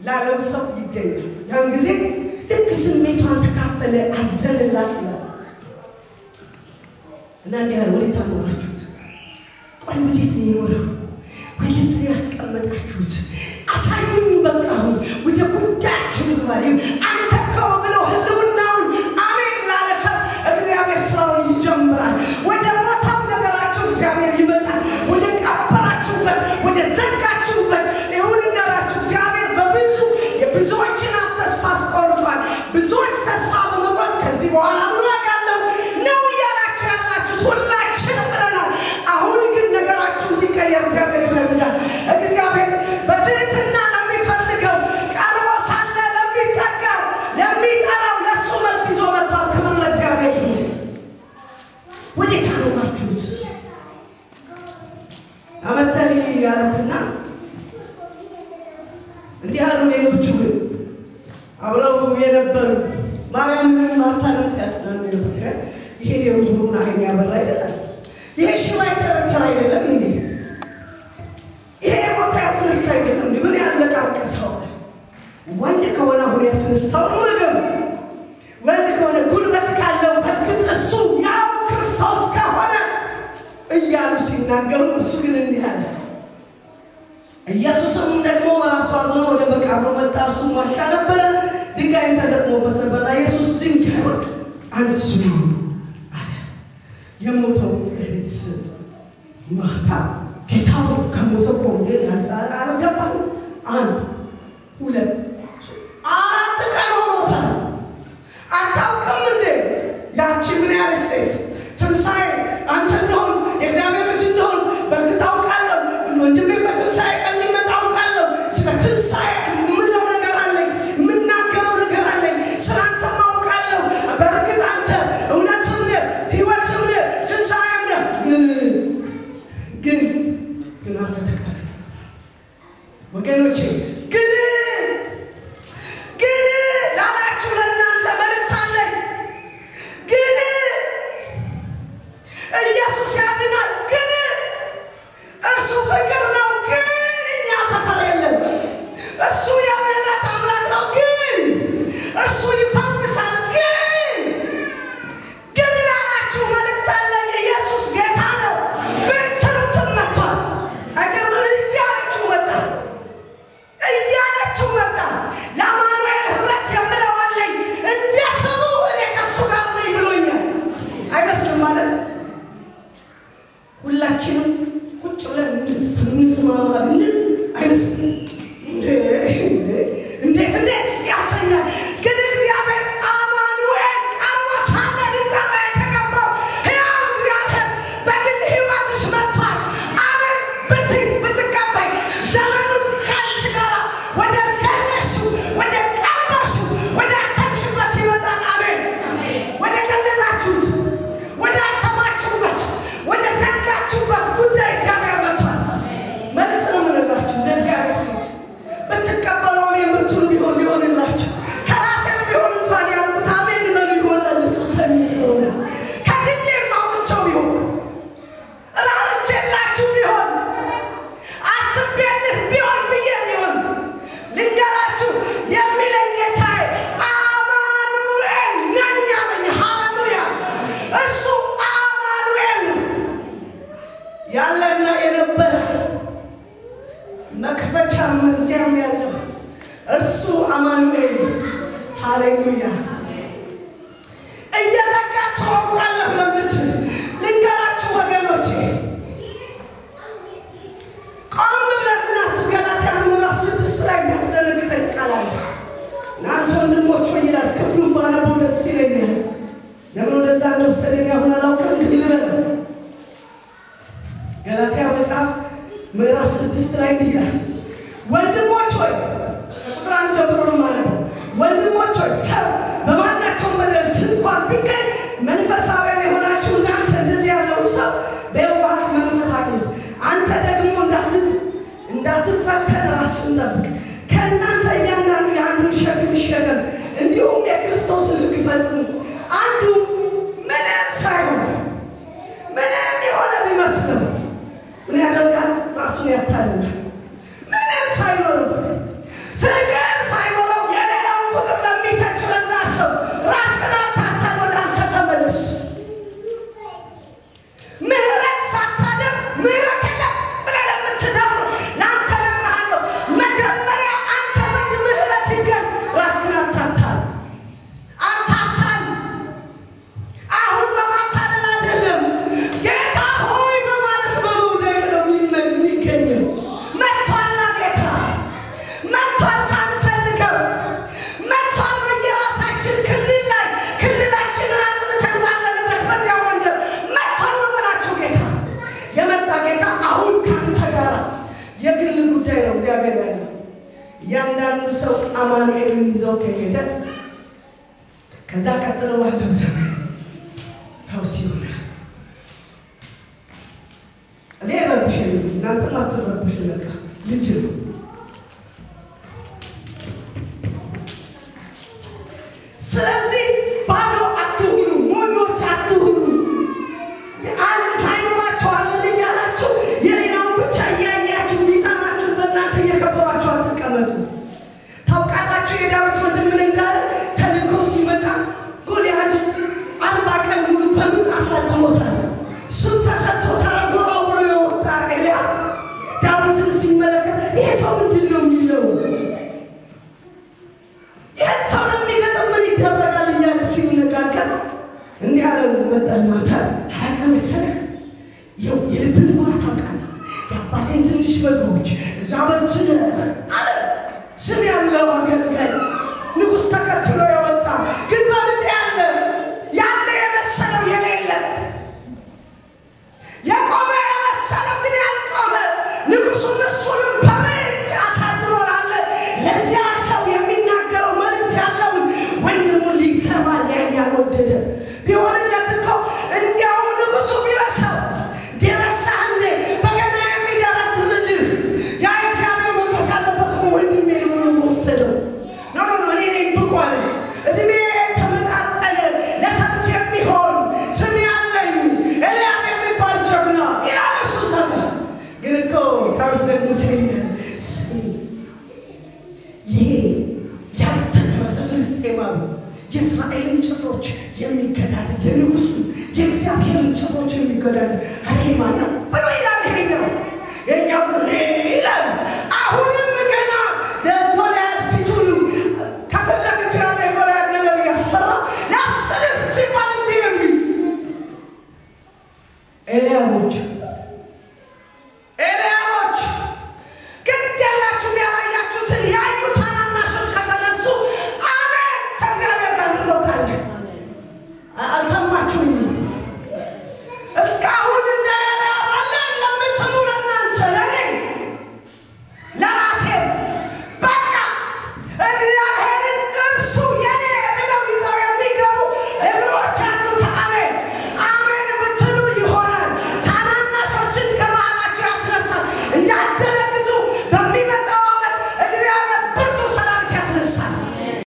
ላለው ሰው ይገኛል። ያን ጊዜ ልክ ስሜቷን ተካፈለ፣ አዘንላት ይላል እና እንዲህ ያለ ወዴት አኖራችሁት? ቆይ ወዴት ነው የኖረው? ወዴት ነው ያስቀመጣችሁት? አሳዩኝ። በቃ አሁን ወደ ጉዳያችሁ ግባል። አንተ ከው ብለው ህልውናውን አሜን ላለ ሰው እግዚአብሔር ስራውን ይጀምራል። ወደ ቦታው ነገራችሁ እግዚአብሔር ይመጣል። ወደ ቀበራችሁበት፣ ወደ ዘጋችሁበት ይሁን እንዳላችሁ እግዚአብሔር በብዙ የብዙዎችን አፍ ተስፋ አስቆርጧል። ብዙዎች ተስፋ በመቁረጥ ከዚህ በኋላ ምን ያለው ነው እያላችሁ ያላችሁት ሁላችንም ብለናል። አሁን ግን ነገራችሁ እንዲቀየር እግዚአብሔር ይፈልጋል። እግዚአብሔር በትህትና ለሚፈልገው ቀርቦ ሳለ ለሚጠጋው ለሚጠራው ለእሱ መልስ ይዞ መጥቷል። ክብር ለእግዚአብሔር ይሁን። ወዴት አኖራችሁት? አመተሪ ያሉትና እንዲህ አሉ። ሌሎቹ ግን አብረው የነበሩ ማርያምንም ማርታንም ሲያጽናኑ የነበረ ይሄ የውዙሩን አይን ያበራ አይደለም፣ ይሄ ሽባ የተረተረ አይደለም እንዴ? ይሄ ቦታ ያስነሳ አይደለም እንዴ? ምን ያለቃቀሰው ወንድ ከሆነ አሁን ያስነሳው ነው ነገሩ። ወንድ ከሆነ ጉልበት ካለው በእርግጥ እሱ ያው ክርስቶስ ከሆነ እያሉ ሲናገሩ እሱ ግን እንዲህ አለ። ኢየሱስም ደግሞ በራሱ አዝኖ ወደ መቃብሩ መጣ። እሱም ዋሻ ነበረ፣ ድንጋይም ተገጥሞበት ነበርና ኢየሱስ ድንጋዩን አንሱ አለ። የሞተው እህት ማርታ ጌታው ከሞተ እኮ እንዴ አልገባም። አንድ ሁለት አራት ቀን ሆኖታል። አታውቅም እንዴ ያቺ ምን ያለች ሴት ትንሣኤ አንተ እንደሆን የእግዚአብሔር ልጅ እንደሆን በእርግጥ አውቃለሁ። ወንድሜ በትንሣኤ ቀን ሊመጣ አውቃለሁ። ስለ ትንሣኤ የምለው ነገር አለኝ፣ የምናገረው ነገር አለኝ። ስለ አንተም አውቃለሁ። በእርግጥ አንተ እውነትም ነህ፣ ሕይወትም ነህ፣ ትንሣኤም ነህ። ግን ግን ግን አንተ ተቀረጽ ወገኖቼ ግን ግን ላላችሁ ለእናንተ መልእክት አለኝ። ግን ኢየሱስ ያድናል። ግን እርሱ ፍቅር ነው። ግን እኛ ሰፈር የለም። እሱ የምህረት አምላክ ነው። ግን እርሱ ይፈውሳል። ግን ግን ላላችሁ መልእክት አለኝ። ኢየሱስ ጌታ ነው ብትሉትም መጥቷል። አይገርምም? እያለችሁ መጣ እያለችው መጣ። ለአማኑኤል ህብረት የምለው አለኝ እንደ ስሙ እኔ ከሱ ጋር ነኝ ብሎኛል። አይመስልም ማለት ሁላችንም ቁጭ ብለን እንስማማ ብንል አይመስልም። እንዴት እንዴት ያሰኛል። ግን እግዚአብሔር አማኑኤል ቀርቦ ሳለ ሊጠራ የተገባው ሕያው እግዚአብሔር በግል ሕይወትሽ መጥቷል። አሜን ብትይ ብትቀበይ ዘመኑን ከአንቺ ጋር ወደ ገነሽው ወደ ቀበርሽው ወደ አተምሽበት ይመጣል። አሜን ወደ ገነዛችሁት ወደ አተማችሁበት ወደ ዘጋችሁበት ጉዳይ እግዚአብሔር መጥቷል። መልስ ነው የምነግራችሁ ለእግዚአብሔር ሴት ብትቀበለውም የምትሉ ቢሆን ሊሆንላችሁ ከራሴም ቢሆን እንኳን ያልኩት አሜን በሉ ይሆናል። እሱ ሰሚ ስለሆነ ከግሌም አውርቼው ቢሆን ራርቼላችሁ ቢሆን አስቤልህ ቢሆን ብዬ ቢሆን ልንገራችሁ የሚለኝ ጌታዬ አማኑኤል ነኝ አለኝ። ሃሌሉያ! እሱ አማኑኤል ነው ያለና የነበረ መክፈቻ መዝጊያም ያለው እርሱ አማኑኤል ሃሌሉያ። እየዘጋችሁ አውቃለሁ ለምትል ልንገራችሁ ወገኖቼ ቆም ብለን እናስብ። ገላትያ ምዕራፍ ስድስት ላይ የሚያስደነግጠኝ ቃል አለ። እናንተ ወንድሞች ሆይ ይላል። ክፍሉን ባነበው ደስ ይለኛል። ለምን ወደዛ እንደወሰደኝ አሁን አላውቅም፣ ግን ልበል። ገላትያ መጽሐፍ ምዕራፍ ስድስት ላይ እንዲህ ይላል፣ ወንድሞች ሆይ ቁጥር አንድ ጀምሮ ነው ማለት ነው። ወንድሞች ሆይ ሰው በማናቸውም በደል እንኳን ቢገኝ መንፈሳውያን የሆናችሁ እናንተ እንደዚህ ያለውን ሰው በየዋሃት መንፈስ አግኙት። አንተ ደግሞ እንዳትት እንዳትፈተን ራስህን ጠብቅ። ከእናንተ እያንዳንዱ የአንዱን ሸክም ይሸከም፣ እንዲሁም የክርስቶስን ሕግ ፈጽሙ። አንዱ ምንም ሳይሆን ምንም የሆነ ቢመስለው ምን ያደርጋል? ራሱን ያታልላል። ምንም ሳይኖር ፍቅር እያንዳንዱ ሰው አማኑኤልን ይዘው ከሄደ ከዛ ቀጥሎ ባለው ዘመን ፈውስ ይሆናል። እኔ ረብሽን እናንተም አትረብሽ። በቃ ልጅ ነው። ስለዚህ ባዶ አትሁኑ፣ ሞኞች አትሁኑ። አንድ ሳይኖራችሁ አለን እያላችሁ የሌላውን ብቻ እያያችሁ ሚዛናችሁ በእናንተ እየከበባችሁ አትቀመጡ። ታውቃላችሁ የዳዊት ወንድም ምን እንዳለ ተልእኮ ሲመጣ ጎልያድ አርባ ቀን ሙሉ በምጥ አሳድሮታል። እሱም ተሰጥቶ ተረጎረው ብሎ የወጣ ኤልያብ ዳዊትን ሲመለከት ይሄ ሰው ምንድን ነው የሚለው ይህን ሰው ለሚገጥም ምን ይደረጋል እያለ ሲነጋገር እንዲህ አለ። መጠን ማታ ሀያ ቀን መሰለህ ይኸው የልብን ጉራ ታውቃለህ። የአባቴን ትንሽ በጎች እዛ በችን አለ ስም ያለው አገልጋይ ንጉሥ ተከትሎ የወጣ ግን በምጥ ያለ ያለ የመሰለው የሌለ የቆመ የመሰለው ግን ያልቆመ ንጉሡም እሱንም በምጥ አሳድሮናል። ለዚያ ሰው የሚናገረው መልእክት ያለውን ወንድሙን ሊሰማ ያልወደደ ቢሆንለት እኮ እንዲያውም ንጉሡ ቢረሳው ደረሳህን በገና የሚደረድርልህ ያ እግዚአብሔር መንፈስ ያለበት እኮ ወንድሜ ነው ብሎ ወሰደው። ኖ ኖ ኖ እኔ ነኝ ብቁ አለ። እድሜ ተመጣጠነ ለሰልፍ የሚሆን ስም ያለኝ ኤልያብ የሚባል ጀግና ይላል እሱ ዘመን ግን እኮ ዳዊት ደግሞ ሲለኛል ስሚ ይሄ ያልተገረዘ ፍልስጤማዊ የእስራኤልን ጭፍሮች የሚገዳደር የንጉሱ የእግዚአብሔርን ጭፍሮች የሚገዳደር አሬ ማን ነው ብሎ ይላል። ይሄኛው የኛ ብሎ ይላል። አሁን